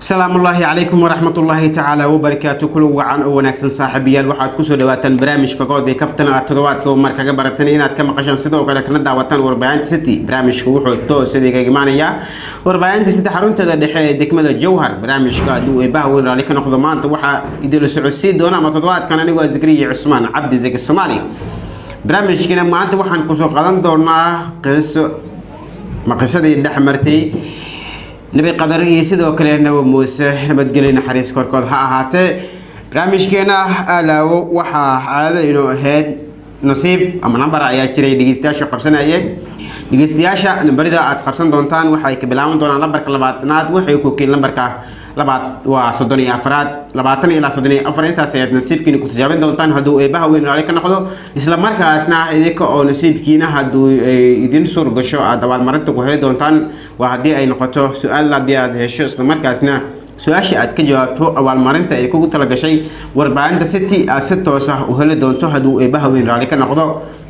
asalaamu ullaahi calaykum waraxmat ullaahi tacaala wabarakaatu kula wacan oo wanaagsan saaxiibayaal waxaad kusoo dhawaataan barnaamijka good ee kaftan aad toddobaadka oo mar kaga baratan inaad ka maqashaan sidoo kale kana daawataan warbaahinta city barnaamijka wuxuu toos idinkaga imaanayaa warbaahinta city xarunteeda dhexe ee degmada jowhar barnaamijka hadduu eebaha weyn raali ka noqdo maanta waxaa idinla socodsiin doona ama toddobaadkan anigoo ah zakariya cusmaan cabdi zaki soomaali barnaamijkina maanta waxaan kusoo qadan doonaa qiso ma qisadii dhex martay nabi qadar iyo sidoo kale nabi muuse nabadgelyo naxariis korkood ha ahaatee barnaamijkeena alaawo waxaa caado inuu ahayd nasiib ama nambar ayaa jiray dhegeystayaashu qabsanayeen dhegeystayaasha nambarida aad qabsan doontaan waxay ka bilaaban doonaan lambarka labaatanaad waxay ku keen lambarka labaad waa soddon iyo afraad labaatan ilaa soddon iyo afar intaas ayaad nasiibkiina ku tijaabin doontaan hadduu eebaha weyn raali ka noqdo isla markaasna idinka oo nasiibkiina hadduu idin suur gasho aada abaalmarinta ku heli doontaan waa haddii ay noqoto su-aal haddii aad hesho isla markaasna su-aasha aad ka jawaabto abaalmarinta ay kugu talagashay warbaahinta city aad si toos ah u heli doonto hadduu eebaha weyn raali ka noqdo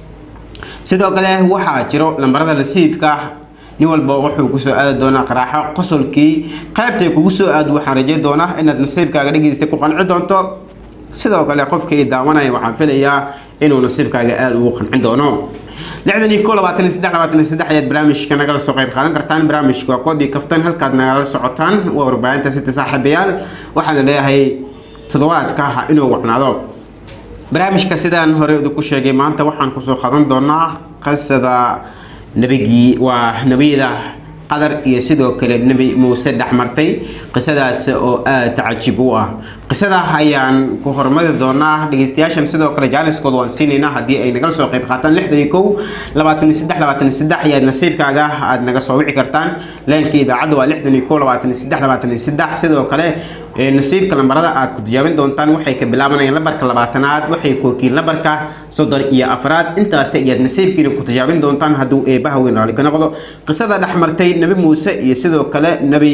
sidoo kale waxaa jiro lambarada nasiibka nin walba wuxuu kusoo aadi doonaa qaraaxo qosolkii qaybtay kugu soo aad waxaan rajay doonaa inaad nasiibkaaga dhegeysta ku qanci doonto sidoo kale qofkii daawanaya waxaan filayaa inuu nasiibkaaga aada ugu qancin doono lixdan iyo ko labaatan iyo saddex labaatan iyo saddex ayaad barnaamijka nagala soo qayb qaadan kartaan barnaamijka waa koodii kaftan halkaad nagala socotaan waa warbaahinta sita saaxiibayaal waxaana leeyahay toddobaadka inuu wacnaado barnaamijka sidaan hore idinku sheegay maanta waxaan kusoo qadan doonaa qisada nebigii waa nebiyada qadar iyo sidoo kale nebi muuse dhexmartay qisadaas oo aada cajiib u ah qisada ayaan ku hormari doonaa dhegeystayaashan sidoo kale jaaniskooda waan siinaynaa haddii ay nagala soo qayb qaataan lixdan iyo kow labaatan iyo saddex labaatan iyo saddex ayaad nasiibkaaga aada naga soo wici kartaan leenka idaacadda waa lixdan iyo kow labaatan iyo saddex labaatan iyo saddex sidoo kale nasiibka lambarada aad ku tijaabin doontaan waxay ka bilaabanayaan lambarka labaatanaad waxay kookiin lambarka soddon iyo afraad intaasi ayaad nasiibkiina ku tijaabin doontaan hadduu eebaha weyn raali ka noqdo qisada dhex martay nebi muuse iyo sidoo kale nebi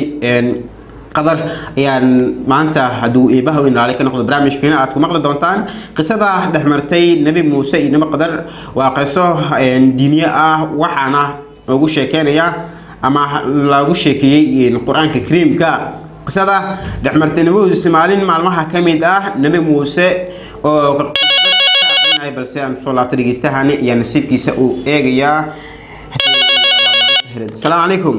qadar ayaan maanta hadduu eebaha weyn raali ka noqdo barnaamijkeena aad ku maqli doontaan qisada dhex martay nebi muuse iyo nebi qadar waa qiso diiniye ah waxaana ugu sheekeynaya ama lagu sheekeeyey qur-aanka kariimka qisada dhexmartay nebi muuse maalin maalmaha ka mid ah nebi muuse oo balse aan soo laabta dhegeystahani ayaa nasiibkiisa uu eegayaa asalaamu calaykum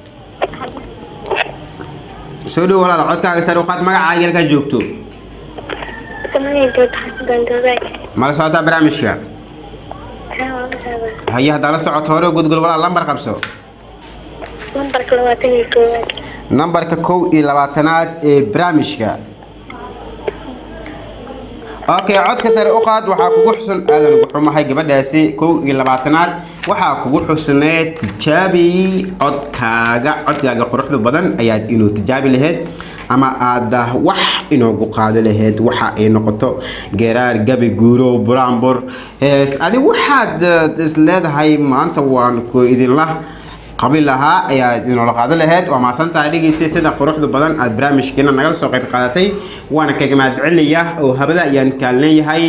soo dhow walaal codkaaga sare uqaad magacaaga halkaa joogto mala socotaa barnaamijka haye haddaa la socoto hore gudgul walaal lambar qabso nambarka kow iyo labaatanaad ee barnaamijka okay codka sare u qaad waxaa kugu xusun aadan ugu xumahay gabadhaasi kow iyo labaatanaad waxaa kugu xusnee tijaabi codkaaga codkaaga quruxda badan ayaad inuu tijaabi lahayd ama aada wax inoogu qaado lahayd waxa ay noqoto geeraar gabi guuro buraanbur hees adi waxaad is leedahay maanta waan ku idinla qabi lahaa ayaad inoola qaado lahayd waa maasantahay dhegeystay sida quruxda badan aada barnaamijkeena nagala soo qayb qaadatay waana kaga mahadcelinaya oo habada ayaan kaan leeyahay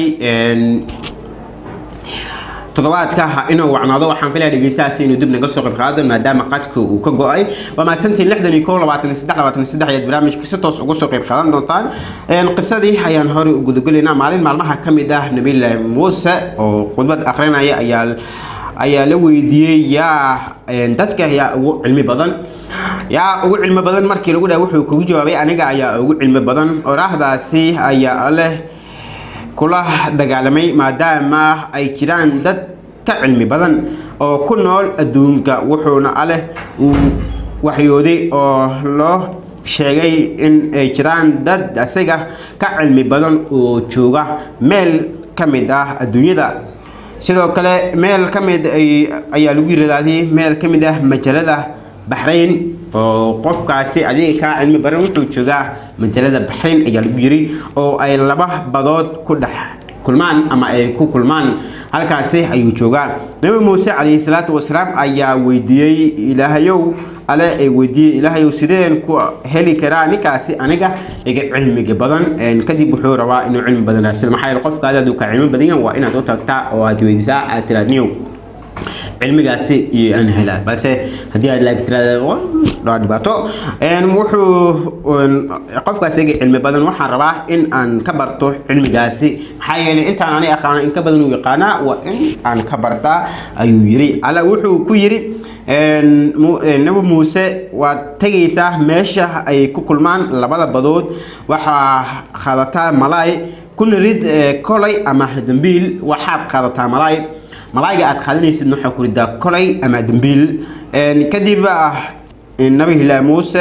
toddobaadka inuu wacnaado waxaan filaya dhegeystahaasi inuu dib naga soo qayb qaado maadaama qadka uu ka go-ay waa mahadsantiin lixdan iyo kow labaatan iyo saddex labaatan iyo saddex ayaad barnaamijka si toos uga soo qayb qaadan doontaan qisadii ayaan horey u gudagelaynaa maalin maalmaha ka mid ah nabiylaahi muuse oo khudbad akrinaya ayaa ayaa la weydiiyey yaa dadka yaa ugu cilmi badan yaa ugu cilmi badan markii lagu dhaha wuxuu kugu jawaabay aniga ayaa ugu cilmi badan oraahdaasi ayaa leh kula dagaalamay maadaama ay jiraan dad ka cilmi badan oo ku nool adduunka wuxuuna aleh uu waxyooday oo loo sheegay in ay jiraan dad isaga ka cilmi badan oo jooga meel ka mid ah adduunyada sidoo kale meel ka mid ayaa lagu yirahdaadii meel ka mid ah majalada baxrayn oo qofkaasi adiga kaa cilmi baran wuxuu joogaa majalada baxrayn ayaa lagu yiri oo ay laba badood ku dhex kulmaan ama ay ku kulmaan halkaasi ayuu joogaa nabi muuse calayhi salaatu wasalaam ayaa weydiiyey ilaahayow ale ay weydiiyey ilaahayow sideen ku heli karaa ninkaasi aniga iga cilmiga badan kadib wuxuu rabaa inuu cilmi badan raasilo maxaa yeele qofkaadi hadduu ka cilmi badan yahay waa inaad u tagtaa oo aad weydiisaa aad tiraad niyow cilmigaasi iyo aan helaan balse haddii aad laag tirada waa dhibaato wuxuu qofkaas iga cilmi badan waxaan rabaa in aan ka barto cilmigaasi maxaa yeelay intaan ani aqaano in ka badan uu yaqaanaa waa in aan ka bartaa ayuu yiri alla wuxuu ku yiri nabi muuse waad tegaysaa meesha ay ku kulmaan labada badood waxaa qaadataa malaay kuna rid kolay ama dambiil waxaad qaadataa malaay malaayga aad qaadanaysid waxaa ku ridaa kolay ama dambiil kadib nabi hilaa muuse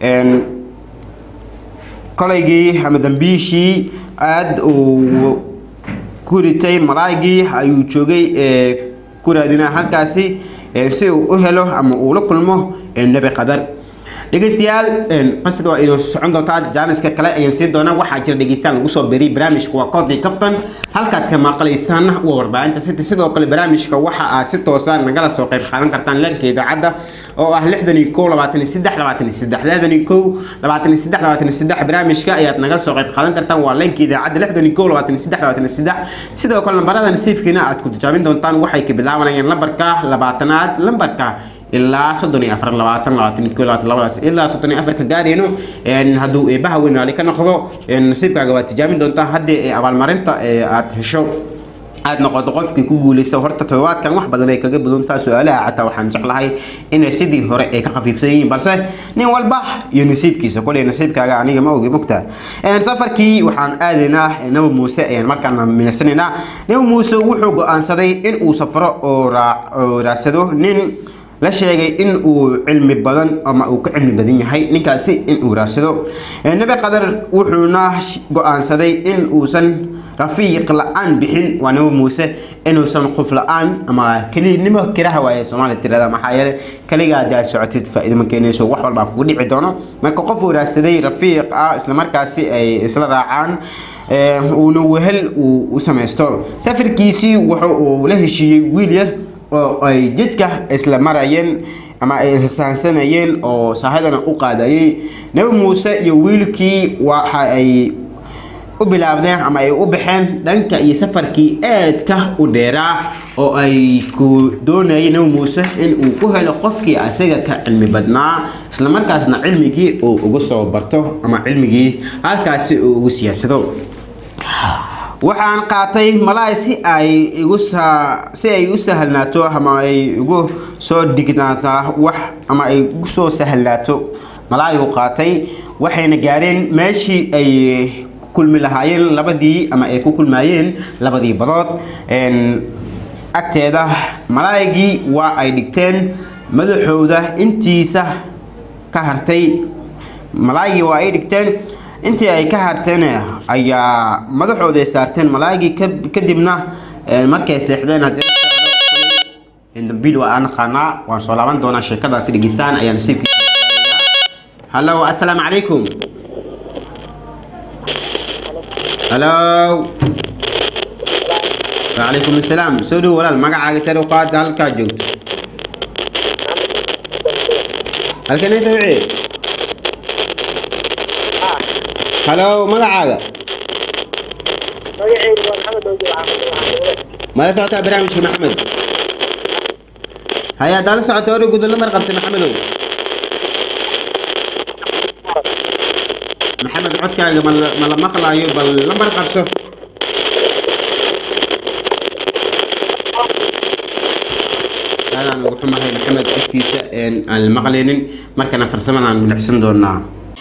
kolaygii ama dambiishii aada uu ku ritay malaaygii ayuu joogay ku raadinaa halkaasi si uu u helo ama uu la kulmo nebi qadar dhegeystayaal qisada waa inoo socon doontaa jaaniska kale ayaan siin doonaa waxaa jira dhegeystayaal lagu soo beriyay barnaamijka waa koodii kaftan halkaad ka maqlaysaan waa warbaahinta city sidoo kale barnaamijka waxa aad si toosa nagala soo qayb qaadan kartaan leenka idaacadda oo ah lixdan iyo kow labaatan iyo saddex labaatan iyo saddex lixdan iyo kow labaatan iyo saddex labaatan iyo saddex barnaamijka ayaad nagala soo qayb qaadan kartaan waa leenka idaacadda lixdan iyo kow labaatan iyo saddex labaatan iyo saddex sidoo kale lambarada nasiibkiina aad ku tijaabin doontaan waxay ka bilaabanayaan lambarka labaatanaad lambarka ilaa soddon iyo afar labaatan labaatan iyo ko labaatan labadaas ilaa soddon iyo afarka gaarayno hadduu eebaha weyn raali ka noqdo nasiibkaaga waad tijaabin doontaa haddii abaalmarinta aad hesho aad noqoto qofkii ku guuleysta horta toddobaadkan wax badan ay kaga badantaa su-aalaha xataa waxaan jeclahay inay sidii hore ay ka khafiifsan yihiin balse nin walba iyo nasiibkiisa koley nasiibkaaga aniga ma ogi mogtaa safarkii waxaan aadaynaa nabi muuse ayaan markaana miirsanaynaa nabi muuse wuxuu go-aansaday in uu safro oo raadsado nin la sheegay in uu cilmi badan ama uu ka cilmi badan yahay ninkaasi in uu raadsado nebi qadar wuxuuna go-aansaday in uusan rafiiq la-aan bixin waa nabi muuse inuusan qof la-aan ama kelinimo kiraha waaye soomaaliya tirada maxaa yeele keliga haddii aad socotid faa-ido ma keenayso wax walbaa kugu dhici doono marka qof uu raadsaday rafiiq ah islamarkaasi ay isla raacaan uuna wehel uu u samaysto safarkiisii wuxa uu la heshiiyey wiil yar oo ay jidka isla marayeen ama ay hisaansanayeen oo saahidana u qaadayay nabi muuse iyo wiilkii waxa ay u bilaabdeen ama ay u baxeen dhanka iyo safarkii aadka u dheeraa oo ay ku doonayay nabi muuse in uu ku helo qofkii asaga ka cilmi badnaa islamarkaasna cilmigii uu uga soo barto ama cilmigii halkaasi uu ugu siyaasado waxaan qaatay malaay si ay igu si ay u sahlnaato ama ay igu soo dignaataa wax ama ay igu soo sahlnaato malaayu qaatay waxayna gaareen meeshii ay kulmi lahaayeen labadii ama ay ku kulmaayeen labadii badood agteeda malaaygii waa ay dhigteen madaxooda intiisa ka hartay malaaygii waa ay dhigteen intii ay ka harteen ayaa madaxooda ay saarteen malaaygii kadibna markay seexdeen dambiil waa aan naqaanaa waan soo laaban doonaa sheekadaasi dhegeystaan ayaa nasiibkiisa hallo assalaamu calaykum hallo وعليكم السلام سودو ولا المقع سيرو قاد هلكا جوجت هل كان يسمعي هلو مقعاga ما سعوتها برامج محمد هيا دال سعوتها وري قدر لمر قبس محمد محمد عدكاga ma la maqlaayo bal lambar qabso aadaan ugu xumahay maxamed codkiisa aan la maqlaynin markana farsamadaan milicsan doonaa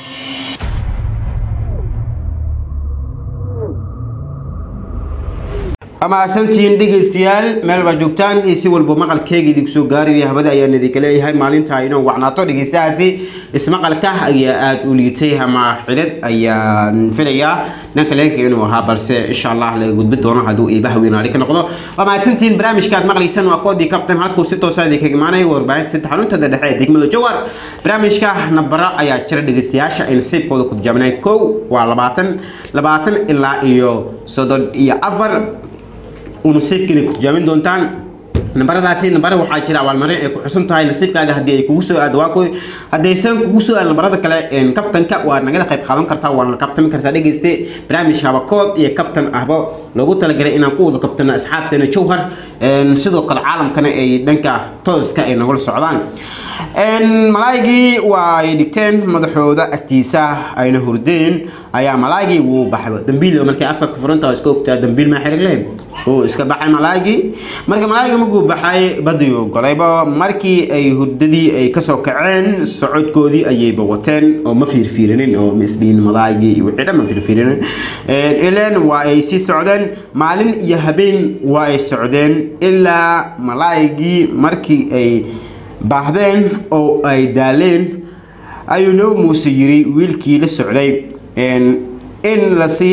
amaasantiin dhegaystayaal meel baa joogtaan iyo si walba maqalkeega idinku soo gaaraya habada ayaan idinka leeyahay maalinta inoo wacnaato dhegaystahaasi ismaqalka ayaa aada u liitay ama xidhad ayaan filayaa dhanka leenka inuu ahaa balse insha allah laga gudbi doono hadduu iibaha weynaali ka noqdo waa mahadsantiin barnaamijkaad maqlaysaan waa koodii kaftan halkuu si toosa idinkaga imaanaya warbaahinta saddex xaruntada dhexe ee degmada jowar barnaamijka nabara ayaa jira dhegaystayaasha ay nasiibkooda ku tijaabinay kow waa labaatan labaatan ilaa iyo soddon iyo afar nasiibkiina ku tijaamin doontaan nambaradaasi nambara waxaa jira abaalmarin ay ku xusun tahay nasiibkaaga haddii ay kugu soo aado waa kuwi haddaysan kugu soo aado nambarada kale kaftanka waa nagala qayb qaadan kartaa waana kaftami kartaa dhegeyste barnaamijka habakood iyo kaftan ahba loogu talagalay inaan ku wada kaftano asxaabteena jowhar sidoo kale caalamkana ay dhanka tooska ay nagula socdaan malaaygii waa ay dhigteen madaxooda agtiisa ayna hurdeen ayaa malaaygii wuu baxay dambiil markay afka ka furanta iska ogtaa dambiil maa xirig lehed wuu iska baxay malaaygii marka malaaygii markuu baxay badiyuu golayba markii ay hurdadii ay kasoo kaceen socodkoodii ayayba wateen oo ma fiirfiirinin oo misdhiin malaaygii iyo wixii dhan ma fiirfiirinin ileen waa ay sii socdeen maalin iyo habeen waa ay socdeen ilaa malaaygii markii ay baahdeen oo ay daaleen ayuu nabi muuse yiri wiilkii la socday in lasii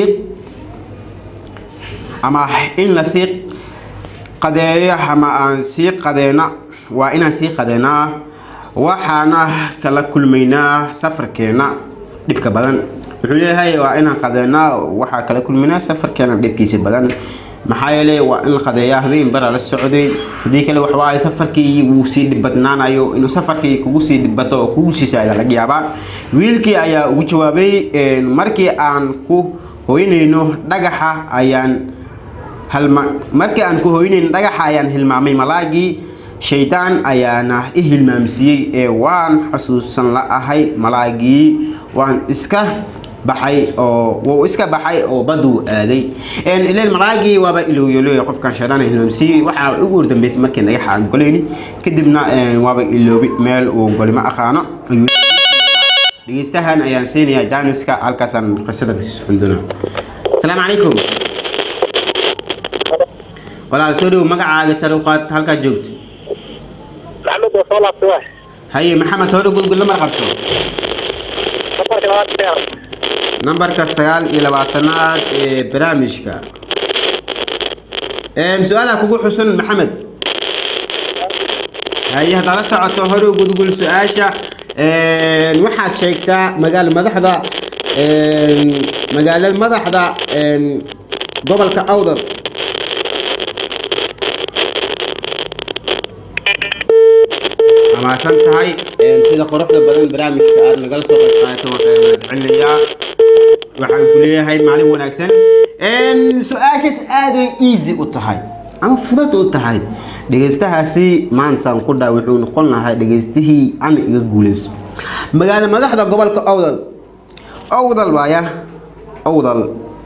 ama in lasii qadeeyo ama aan sii qadeena waa inaan sii qadeynaa waxaana kala kulmaynaa safarkeena dhibka badan wuxuu leeyahay waa inaan qadeynaa waxaa kala kulmaynaa safarkeena dhibkiisa badan maxaa yeelay waa in la qadeeyaa habeen bara la socday haddii kale waxbaa safarkii wuu sii dhibadnaanayo inuu safarkii kugu sii dhibado oo kugu sii saada laga yaabaa wiilkii ayaa ugu jawaabay markii aan ku hoynayno dhagaxa ayaan halma markii aan ku hoynayno dhagaxa ayaan hilmaamay malaagii shaydaan ayaana i hilmaamsiiyey ee waan xusuusan la ahay malaagii waan iska baxay oo wuu iska baxay oo baduu aaday ileen malaagii waaba ilooyolooy qofkan shaydaan hilmaamsiiyey waxaa ugu hordambeysay markii dhagaxa aan golayni kadibna waaba iloobi meel uu goli ma aqaano ayuu dhegeystahan ayaan siinayaa jaaniska halkaasaan qisada kasii socon doonaa asalaamu calaykum walaal soo dhow magacaaga sare u qaad halkaad joogto maxamed waa soo laabtay waay haye maxamed hore gudgud lamar qabso safarka labaad dheer nambarka sagaal iyo labaatanaad ee barnaamijka su-aalaha kugu xusun maxamed haye haddaad la socoto hore gudgul su-aasha waxaad sheegtaa magaala madaxda magaalada madaxda gobolka awdal amaasan tahay sida quruxda badan barnaamijka aad nagala soo qayb qaadato waxaan mahadcelinayaa waxaan ku leeyahay maalin wanaagsan su-aashaas aaday easy u tahay ama fudud u tahay dhegeystahaasi maantaan ku dhaa wuxuu noqon lahaa dhegeystihii ama iga guuleyso magaala madaxda gobolka owdal owdal waaya owdal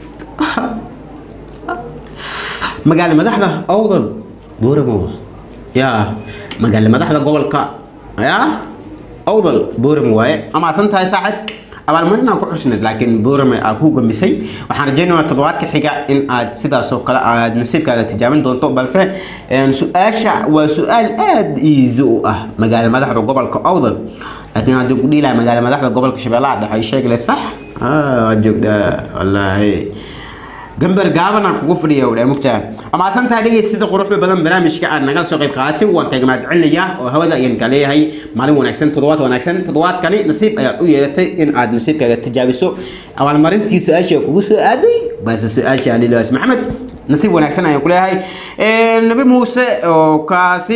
magaala madaxda owdal buuramo yaa magaala madaxda gobolka yaa owdal buuramo waaye amaasan tahay saaxib abaalmarinaa ku xusneed laakiin buurame aa ku gamisay waxaan rajaynayaa toddobaadka xiga in aad sidaas oo kale aad nasiibkaaga tijaabin doonto balse su-aasha waa su-aal aada easy u ah magaala madaxda gobolka owdal laakiin haddii ku dhiilaha magaala madaxda gobolka shabeellaha dhexe sheegle sax waa joogtaa wallaahi gambar gaabanaan kugu fadhiya wadhaa mugtaa amaasan tahay dhegey sida quruxda badan barnaamijka aad nagala soo qayb qaadatay waan kaaga mahadcelinayaa oo hawada ayaan kaa leeyahay maalin wanaagsan toddobaad wanaagsan toddobaadkani nasiib ayaad u yeelatay in aad nasiibkaaga tijaabiso abaalmarintii su-aasha kugu soo aaday balse su-aasha lilaas maxamed nasiib wanaagsan ayaan ku leeyahay nabi muuse oo kaasi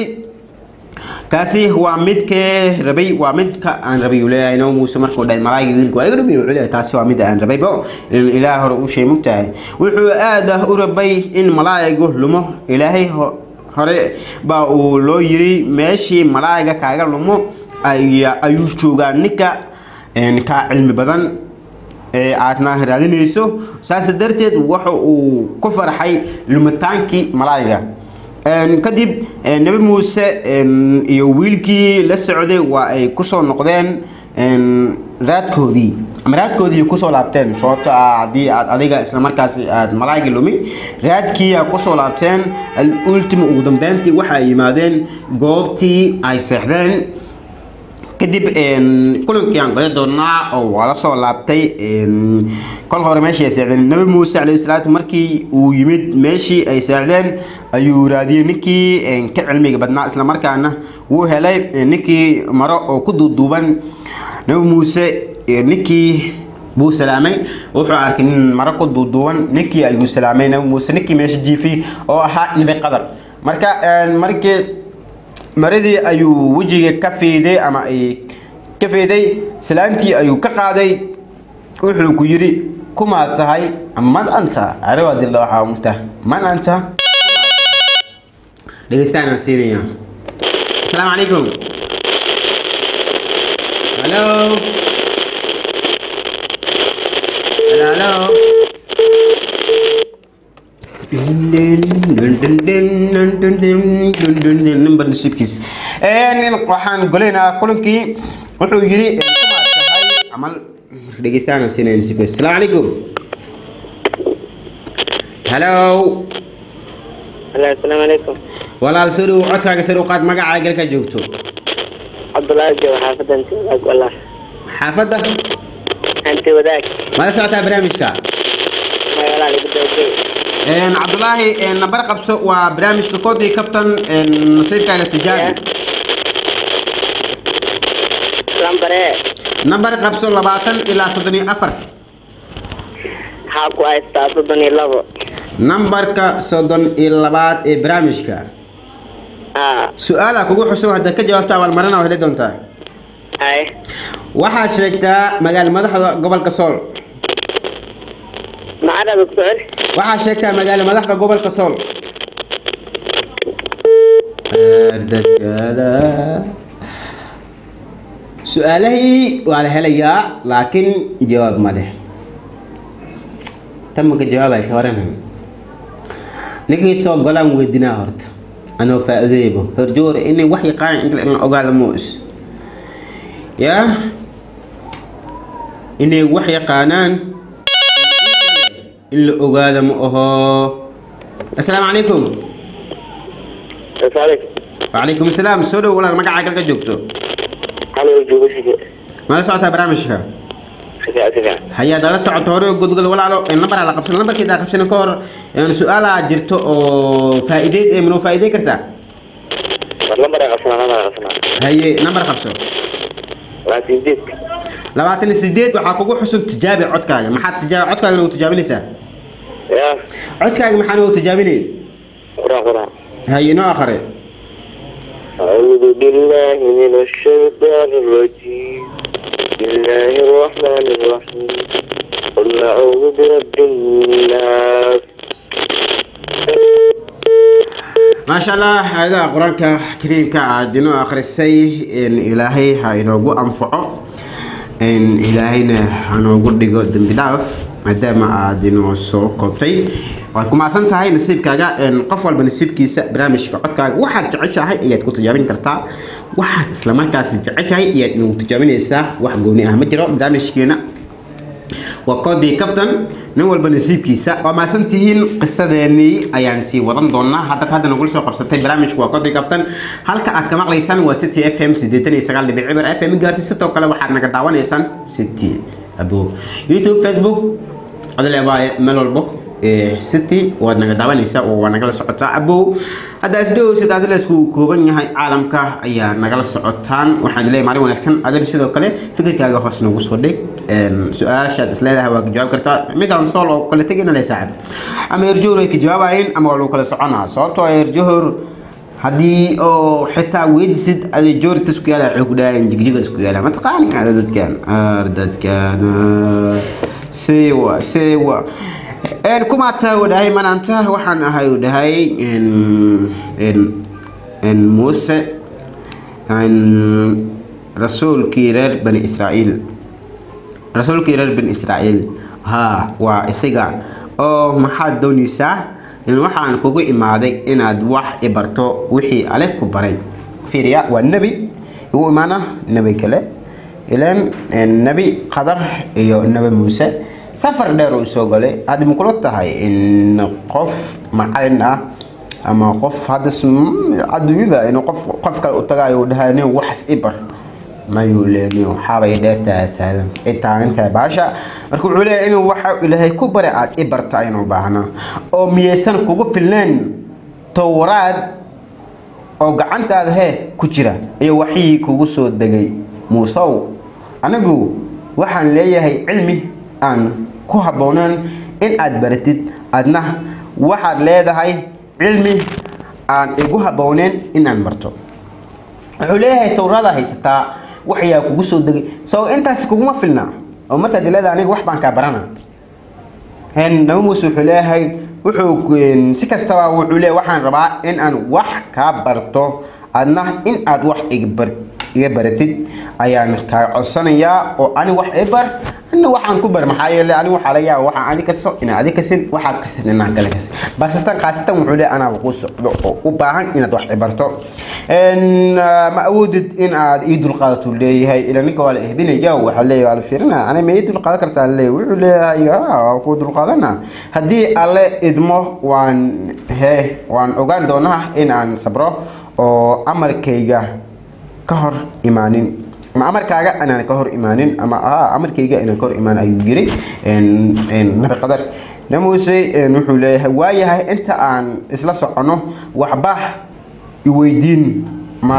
kaasi waa midkee rabay waa midka aan rabay uu leeyahay nabi muuse markuu dhahay malaayigi wiilka waa iga dhabi wuxuu leeyahay taasi waa midda aan rabayba in ilaah hore u sheey mugtahay wuxuu aada u rabay in malaayigu lumo ilaahay hore baa uu loo yiri meeshii malaayiga kaaga lumo ayuu joogaa ninka kaa cilmi badan ee aadna raadinayso saas darteed waxa uu ku farxay lumitaankii malaayiga kadib nabi muuse iyo wiilkii la socday waa ay kusoo noqdeen raadkoodii ama raadkoodii kusoo laabteen sababto ah haddii aad adiga isla markaasi aad malaaygi lumi raadkii a kusoo laabteen ultima ugu dambeyntii waxa ay yimaadeen goobtii ay seexdeen kadib kulankii aan gala doonaa oo waa la soo laabtay kol hore meeshii ay seexdeen nabi muuse calayhi salaatu markii uu yimid meeshii ay seexdeen ayuu raadiyey ninkii ka cilmiga badnaa isla markaana wuu helay ninkii maro oo ku duuduuban nabi muuse ninkii buu salaamay wuxuu arkay nin maro ku duuduuban ninkii ayuu salaamay nabi muuse ninkii meesha jiifay oo ahaa nabi qadar marka markii maradii ayuu wejiga ka fiiday ama ay ka fiiday salaantii ayuu ka qaaday wuxuu ku yidhi kumaad tahay man anta arawadila waxaa mugta man anta dhegeystaan aan siinaya asalaamu calaykum halo halo halo number nasiibkiis waxaan golaynaa kulankii wuxuu yiri kumaad tahay camal dhegeystaan aan siinaya nasiibkiis asalaamu calaykum halo Hello, Assalamu alaikum. walaal soo dhow codkaaga sare u qaad magacaaga galka joogto Cabdullaahi jooga xaafadda Anti Wadaag wallah. xaafadda Anti Wadaag. mala socotaa barnaamijka Magaalada lagu dawgay. Een, cabdulaahi een, nambar qabso waa barnaamijka koodii kaftan een, nasiibkaaga tijaabi Lambare. nambar qabso labaatan ilaa soddon iyo afar Waxaa ku haystaa soddon iyo labo. nambarka soddon iyo labaad ee barnaamijka Ah, su-aala kugu xuso haddaad ka jawaabta abaalmarina oo heli doontaa ay. waxaad sheegtaa magaala madaxda gobolka sool Macada doctor. waxaad sheegtaa magaala madaxda gobolka sool su-aalahii waa la helayaa laakiin jawaab ma leh tan maka jawaabay ka waran ninkii soo golaan weydinaa horta anoo faa-iideeybo horjoor inay wax yaqaan in la ogaada moos yaa inay wax yaqaanaan in la ogaada ma aho assalaamu calaykum Asalaam. wacalaykum asalaam soo dhow walaal magacaa galka joogto Halo, joogo sige. mala socotaa barnaamijka Sige, sige. hayaad ala socoto hore gudgal walaalo nambaraa la qabsan nambarkeeda qabsan ka hor een, su-aalaa jirto oo faa-iideys ee manoo faa-iidey kartaa War lambar ay qabsanaa, lambar ay qabsanaa. haye nambar qabso Waa sideed. labaatan iyo sideed waxaa kugu xusun tijaabi codkaaga maxaad tijaabi codkaaga nagu tijaabinaysaa Ya. codkaaga maxaa nagu tijaabinay Quraan, quraan. haye noo akhre أعوذ بالله من الشيطان الرجيم بسم الله الرحمن الرحيم قل أعوذ برب الناس maasha allah aayadaha qur-aanka kariimka aad inoo akhrisay in ilaahay ha inoogu anfaco in ilaahayna hanoogu dhigo dembi dhaaf maadaama aad inoo soo koobtay waad ku macsan tahay nasiibkaaga in qof walba nasiibkiisa barnaamijka codkaaga waxaad jeceshahay ayaad ku tijaabin kartaa waxaad islamarkaasi jeceshahay ayaad inagu tijaabinaysaa wax gooni ah ma jiro barnaamijkeena waa koodii kaftan nin walba nasiibkiisa waa maasan tihiin qisadeenii ayaan sii wadan doonaa hadda hadda nagula soo qabsatay barnaamijku waa koodii kaftan halka aad ka maqlaysaan waa city f m sideetan iyo sagaal dhibic cibar f m gaartay sidoo kale waxaad naga daawanaysaan city abo youtube facebook adaleebaaye meel walbo ee city waad naga daawanaysaa oo waa nagala socotaa abow hadda isdhowsid aad la isku kooban yahay caalamka ayaa nagala socotaan waxaan leeyahay maalin wanaagsan adin sidoo kale fikirkaaga hoos noogu soo dhig een, su-aashaad isleedahay waa ka jawaab kartaa midaan sool oo kale tegina leh saaxib ama erjohor ay ka jawaabayeen ama waa lagu kala soconaa sababtoo ah erjohor haddii oo xitaa weydisid ada joortas ku yaala waxay ku dhahayan jigjigas ku yaala mataqaani ada dadkan ar dadkan ah, sewa sewa een kumaata uu dhahay manaanta waxaan ahay uu dhahay een een een muuse een rasuulkii reer bani israa'iil rasuulkii reer bani israa'iil haa waa isaga oo maxaad doonaysaa in waxaan kugu imaaday inaad wax i barto wixii ale ku baray fiiriya waa nebi igu imaana nebi kale ilan nebi qadar iyo nebi muuse safar dheer uu soo galay hadda ma kula tahay in qof macalin ah ama qof hadda sm- adduunyada inuu qof qof kale u tagayo uu dhahay nin waxas i bar mayuu leeyahay waxaabay dheertaa taagan ay taagantahay baasha marka wuxuu leeyahay inuu waxa ilaahay ku bare aad i barta aynu baahnaa oo miyaysan kugu filneen towraad oo gacantaada hee ku jira iyo waxii kugu soo degay muusow anigu waxaan leeyahay cilmi aan ku habbooneen in aad baratid adna waxaad leedahay cilmi aan igu habbooneen in aan barto wuxuu leeyahay towraada haysataa waxyaa kugu soo degay soo intaas kuguma filna oo markaad leedahay aniga wax baan kaa barana hen nabi muuse wuxuu leeyahay wuxuu een, si kastaba wuxuu leeyahay waxaan rabaa in aan wax kaa barto adna in aad wax iga bar- iga baratid ayaan kaa codsanayaa oo ani wax i bar ana waxaan ku bar maxaa yeelay ani waxaa laga yaaba waxaan adi kasto inaa adi kasin waxaa kasin inaan kale kasin balsestan khaasatan wuxuu leeyahay anaa kuu socdo oo u baahan inaad wax i barto Een, ah, ma awoodid in aad ii dulqaadatuu leeyahay ila ninka waa la ehbinaya waxaa leeyahay waa la fiirina ani ma ii dulqaadan kartaa leeyahay wuxuu leeyahay "Ah, waa kuu dulqaadana haddii alle idmo waan he waan ogaan doonaa in aan sabro oo amarkayga ka hor imaanin ama amarkaaga inaan ka hor imaanin ama ah, amarkayga inaan ka hor imaan ayuu yiri Een, een, nabi qadar namuuse een, wuxuu leeyahay waayahay inta aan isla socono waxba iweydiin ma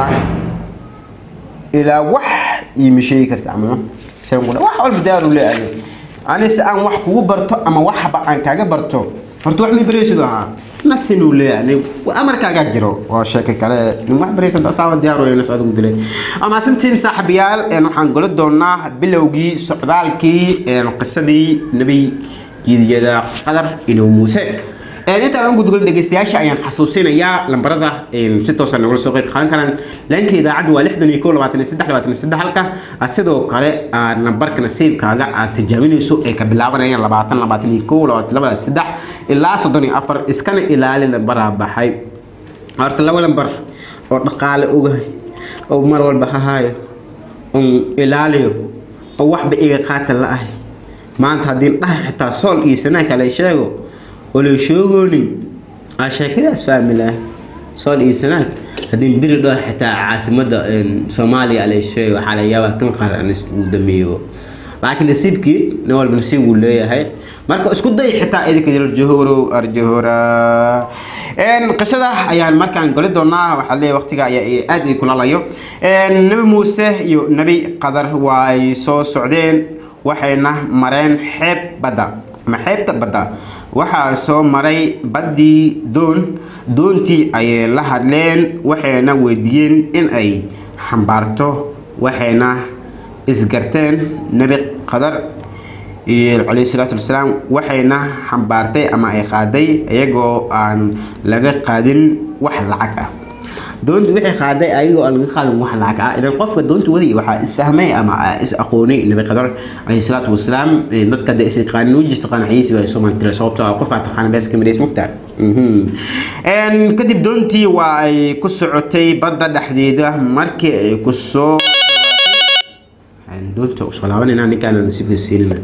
ilaa wax iima sheegi karta ama saan ku dhahay, wax walba daaru leeyahay ani si aan wax kugu barto ama waxba aan kaaga barto horta wax mi baraysid ahaa nothing uu leeyahay amarkaagaa jiro waa sheeko kale nin wax baraysid asaaba diyaar weeye nas adigu dilay ama sintiin saaxiibayaal een, waxaan golo doonaa bilowgii socdaalkii een, qisadii nebi jiidiyada qadar inuu muuse Een, inta aan gudgul dhegeystayaasha ayaan xasuusinayaa lambarada een, si toosa nagula soo qeyb qaadan karaan laanka idaacaddu waa lixdan iyo kow labaatan iyo saddex labaatan iyo saddex halka ah, sidoo kale aad lambarka nasiibkaaga aad tijaabinayso ay ka bilaabanayaan labaatan labaatan iyo kow labaatan labada saddex ilaa soddon iyo afar iskana ilaali lambaraa baxay horta laba lambar oo dhaqaale ogahay oo mar walba hahaayo oon ilaaliyo oo waxba iga qaata la ahay maanta haddii dhahay xitaa sool iyo sanaa kale sheego oo la sheegoonin aa sheekadaas fahmi lahay sool iyo sanaag haddii beri dhaho xitaa caasimada een, soomaaliya la sheego waxaa laga yaabaa kan qaran uu dameeyo laakiin nasiibkii nin walba nasiib wuu leeyahay marka isku day xitaa idinka jiro johorow arjohora Een, qisada ayaan markaan goli doonaa waxaa leeyahay waqtiga ayaa i- aad ii kulalayo Een, nabi muuse iyo nabi qadar waa ay soo socdeen waxayna mareen xeeb badda ama xeebta badda waxaa soo maray baddii doon doontii ayay la hadleen waxayna weydiiyeen in ay xambaarto waxayna isgarteen nebi qadar iyo calayhi salaatu wasalaam waxayna xambaartay ama ay qaaday iyagoo aan laga qaadin wax lacag ah doontu waxay qaaday ayagoo aan laga qaadin wax lacag ah ilan qofka doonta wadi waxaa isfahmay ama aa is aqoonay nabi qadar calayhi salaatu wasalaam ee dadka de is yaqaanin wejis taqaana xayiisi waa soo mantira sababtoo ah qofaa taqaana bees ka midays mugtaa Een, kadib doontii waa ay ku socotay badda dhexdeeda markii ay ku soo Een, doonta usoo laabanayna ninkaan nasiibka siinina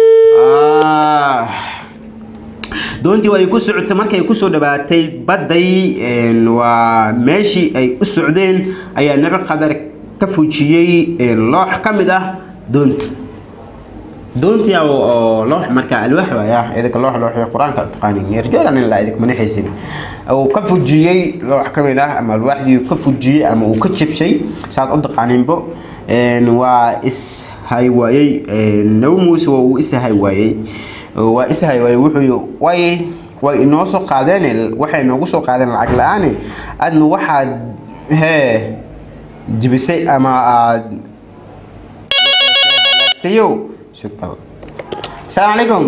Ah. doontii waa ay ku socotay markay kusoo dhawaatay badday een, waa meeshii ay u socdeen ayaa nabi qadar ka fujiyey een, loox ka mid ah doonta doontii oo oo loox marka alwaax waaya idinka loox loox qur-aanka taqaanin yarjoolan in la idinka manaxaysin uu ka fujiyey loox ka mid ah ama alwaaxdii ka fujiyey ama uu ka jabshay saad u taqaaninbo een, waa is hay waayey een, nabi muuse waa uu is hay waayey waa is hay waayey wuxuu way way inoo soo qaadeen waxay noogu soo qaadeen lacag la-aan adna waxaad hee jibisay ama aad tayo shukran asalaamu calaykum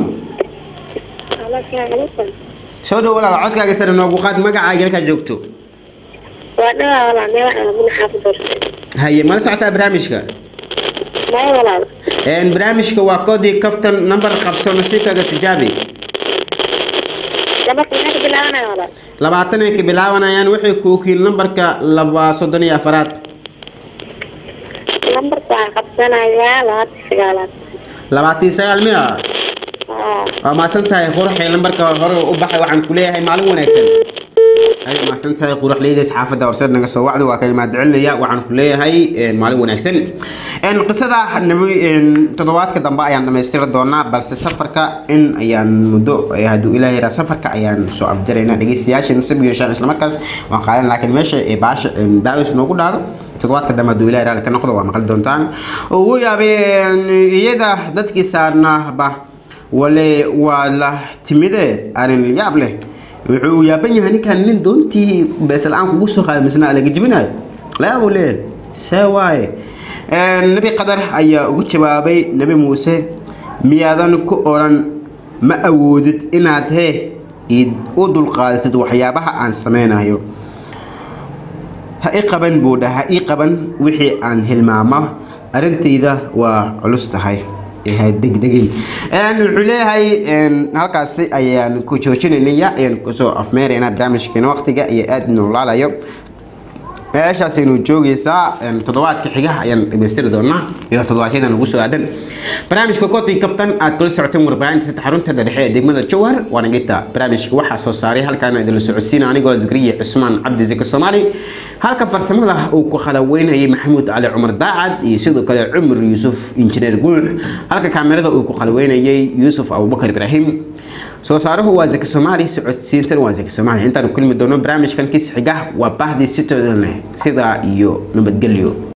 soo dhow walaal codkaaga sare noogu qaad magacaaga halkaa joogto waa dhawaa walaal meel aan abuna xaafid horse haye mala socotaa barnaamijka maya walaal Een, barnaamijka waa koodii kaftan nambar qabso nasiibkaaga tijaabi labarka maxaa ka bilaabanaya walaal labaatan ay ka bilaabanayaan waxay ku okiil nambarka laba soddon iyo afaraad lambarka waxaa qabsanayaa labaatan sagaalaad labaatan iyo sagaal miya aa waa mahadsan tahay quruxay lambarka hore u baxay waxaan ku leeyahay maalin wanaagsan ay mahadsan tahay quruxleydays xaafadda horseed naga soo wacda waa ka imaad celinaya waxaan ku leeyahay een, maalin wanaagsan Een, qisada nabi een, toddobaadka dambe ayaan dhamaystiri doonaa balse safarka in ayaan muddo eh, hadduu ilaahay yaraa safarka ayaan soo afjaraynaa dhegeystayaasha nasib yeeshaan islamarkaas waan qaadan laakiin meesha ee baasha een, daawis noogu dhacdo toddobaadka dambe hadduu ilaahay raali ka noqdo waa maqli doontaan ugu yaabeen iyada dadkii saarnaaba wale waa la timide arrin yaab leh wuxuu yaaban yahay ninkan nin doontii beesla-aan kugu soo qaaday misna laga jibinayo layaabuu leeyahay see waaye Een, nabi qadar ayaa ugu jawaabay nabi muuse miyaadan ku odhan ma awoodid inaad hee id u dulqaadatid waxyaabaha aan sameynayo ha i qaban buu dhaha ha ii qaban wixii aan hilmaamo arrintayda waa culus tahay ha degdegin wuxuu leeyahay halkaasi ayaan ku joojinanaya ayaan kusoo afmeeraynaa barnaamijkeena waqtiga iyo aada noolaalayo meeshaasaynu joogaysaa toddobaadka xiga ayaan dhamaystiri doonaa iyo toddobaadyada ugu soo aadan barnaamijka koodii kaftan aad kula socoteen warbaahinta saddex xarunteeda dhexe ee degmada jowhar waana gita barnaamijka waxaa soo saaray halkaana idinla socodsiina anigoo zakariya cusmaan cabdi zika soomaali halka farsamada uu ku khalaweynayay maxamuud cali cumar daacad iyo sidoo kale cumar yuusuf injineer guux halka kaamirada uu ku khalaweynayay yuusuf abubakar ibraahim soo saaruhu waa zaki soomaali socodsiintan waa zaki soomaali intaan kulmi doono barnaamijkan kis xiga waa bahdii sitoodan leh sidaa iyo nabadgelyo